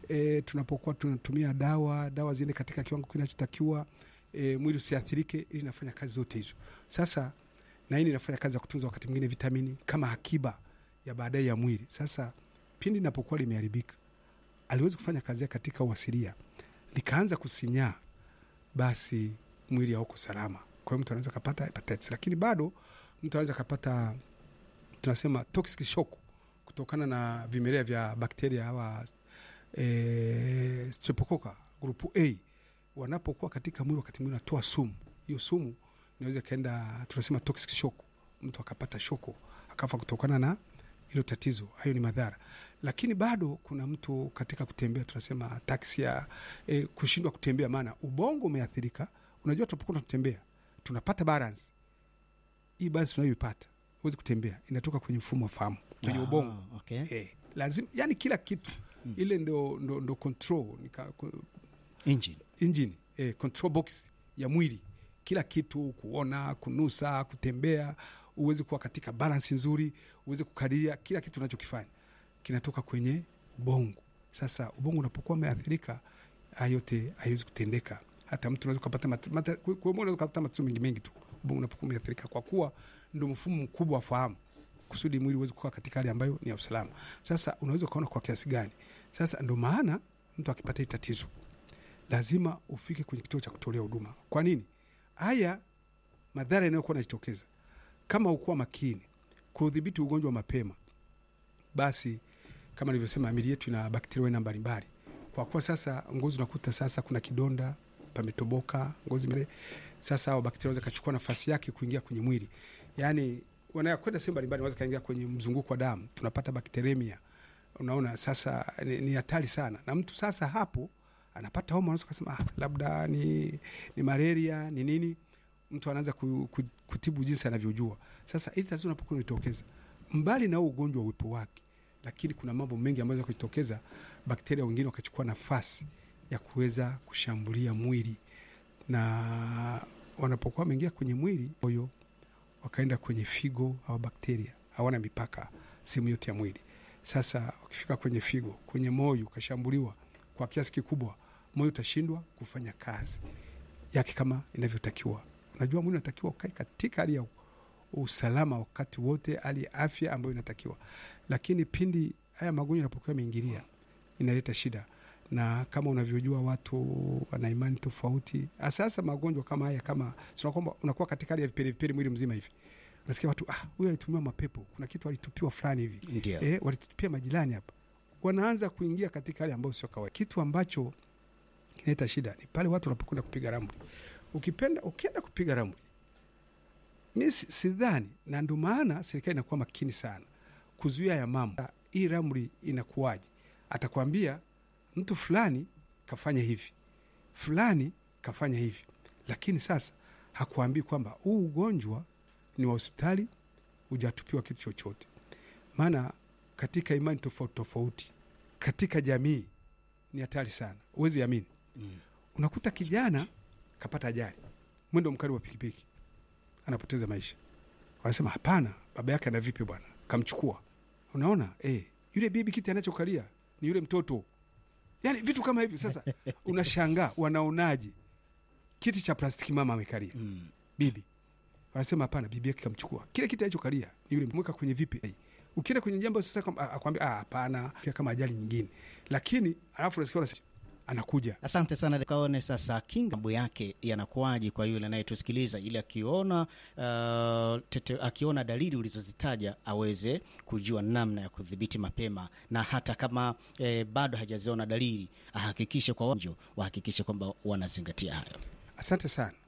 e, tunapokuwa tunatumia dawa dawa ziende katika kiwango kinachotakiwa e, mwili usiathirike ili inafanya kazi zote hizo sasa na hii inafanya kazi ya kutunza wakati mwingine vitamini kama akiba ya baadaye ya mwili sasa pindi linapokuwa limeharibika aliwezi kufanya kazi yake katika uasilia likaanza kusinyaa basi mwili hauko salama kwa hiyo mtu anaweza kapata hepatitis lakini bado mtu anaweza kapata tunasema toxic shock kutokana na vimelea vya bakteria hawa e, streptococcus grupu A wanapokuwa katika mwili, wakati mwingine unatoa sumu. Hiyo sumu inaweza ikaenda, tunasema toxic shock, mtu akapata shoko akafa kutokana na hilo tatizo. Hayo ni madhara, lakini bado kuna mtu katika kutembea, tunasema ataxia, e, kushindwa kutembea, maana ubongo umeathirika. Unajua, tunapokuwa tunatembea tunapata balance hii balance tunayoipata huwezi kutembea, inatoka kwenye mfumo wa fahamu kwenye Ah, ubongo okay. eh, lazima yani kila kitu Mm. ile ndo, ndo, ndo control nika, Engine. engine eh, control box ya mwili kila kitu kuona kunusa kutembea uweze kuwa katika balance nzuri uweze kukadiria kila kitu unachokifanya kinatoka kwenye ubongo sasa ubongo unapokuwa umeathirika haya yote haiwezi kutendeka hata mtu unaweza kupata mat, mata, kwa kwa- unaweza kupata matatizo mengi mengi tu ubongo unapokuwa umeathirika kwa kuwa ndo mfumo mkubwa wa fahamu kusudi mwili uweze kuwa katika hali ambayo ni ya usalama sasa unaweza ukaona kwa kiasi gani sasa ndo maana mtu akipata hii tatizo lazima ufike kwenye kituo cha kutolea huduma. Kwa nini? Haya madhara yanayokuwa yanajitokeza kama ukuwa makini kudhibiti ugonjwa mapema, basi kama nilivyosema, mili yetu ina bakteria aina mbalimbali. Kwa kuwa sasa ngozi unakuta sasa kuna kidonda pametoboka, ngozi mele, sasa hao bakteria wanaweza kachukua nafasi yake kuingia kwenye mwili, yaani wanakwenda sehemu mbalimbali, wanaweza kaingia kwenye mzunguko wa damu, tunapata bakteremia. Unaona, sasa ni ni hatari sana, na mtu sasa hapo anapata homa, unaweza kusema ah, labda ni, ni malaria ni nini. Mtu anaanza ku, ku, kutibu jinsi anavyojua. Sasa ili tatizo unapokuwa unatokeza, mbali na huo ugonjwa wa uwepo wake, lakini kuna mambo mengi ambayo yanaweza kujitokeza, bakteria wengine wakachukua nafasi ya kuweza kushambulia mwili, na wanapokuwa wameingia kwenye mwili moyo, wakaenda kwenye figo au bakteria hawana mipaka sehemu yote ya mwili. Sasa wakifika kwenye figo, kwenye moyo ukashambuliwa kwa kiasi kikubwa, moyo utashindwa kufanya kazi yake kama inavyotakiwa. Unajua, mwili unatakiwa ukae katika hali ya usalama wakati wote, hali ya afya ambayo inatakiwa, lakini pindi haya magonjwa yanapokuwa yameingilia, inaleta shida, na kama unavyojua watu wana imani tofauti. Sasa magonjwa kama haya, kama sio kwamba unakuwa katika hali ya vipele vipele mwili mzima hivi, unasikia watu ah, huyu alitumiwa mapepo, kuna kitu alitupiwa fulani hivi Ndio. eh, walitupia majirani hapa, wanaanza kuingia katika hali ambayo sio kawaida. Kitu ambacho kinaleta shida ni pale watu wanapokwenda kupiga ramli. Ukipenda ukienda kupiga ramli, mi si- sidhani, na ndio maana serikali inakuwa makini sana kuzuia ya mambo. Hii ramli inakuwaje? Atakwambia mtu fulani kafanya hivi, fulani kafanya hivi, lakini sasa hakuambii kwamba huu ugonjwa ni wa hospitali, hujatupiwa kitu chochote. Maana katika imani tofauti tofauti katika jamii ni hatari sana, huwezi amini. Mm. Unakuta kijana kapata ajali, mwendo mkali wa pikipiki, anapoteza maisha. Wanasema hapana, baba yake ana vipi bwana, kamchukua. Unaona eh, yule bibi kiti anachokalia ni yule mtoto, yani vitu kama hivyo. Sasa unashangaa wanaonaje kiti cha plastiki mama amekalia Mm. bibi wanasema hapana, bibi yake kamchukua kile kiti alichokalia ni yule, mweka kwenye vipi. Ukienda kwenye jambo sasa, kwamba- akwambia ah, hapana, kama ajali nyingine, lakini alafu unasikia wanasema, anakuja Asante sana kaone sasa kinga mambo yake yanakuwaje kwa yule anayetusikiliza, ili akiona uh, tete, akiona dalili ulizozitaja aweze kujua namna ya kudhibiti mapema, na hata kama eh, bado hajaziona dalili ahakikishe kwa wanjo wahakikishe kwamba wanazingatia hayo. Asante sana.